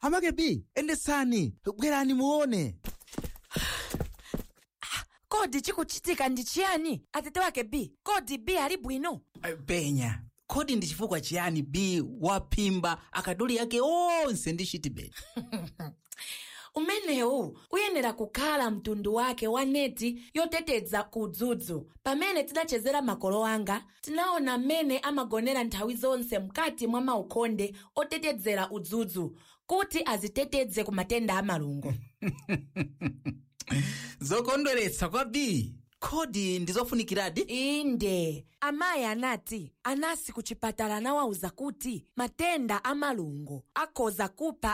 amake b endesani bwerani muone kodi chikuchitika ndi chiyani atete wake b kodi b ali bwino penya kodi ndi chifukwa chiyani b waphimba akaduli ake onse ndi chitibeti umenewu uyenera kukhala mtundu wake wa neti yoteteza kudzudzu pamene tidachezera makolo anga tinaona mmene amagonera nthawi zonse mkati mwa maukonde otetezera udzudzu kuti aziteteze ku matenda a malungo zokondweretsa kwa b kodi ndizofunikiradi inde amayi anati anasi ku chipatala anawawuza kuti matenda a malungo akhoza kupha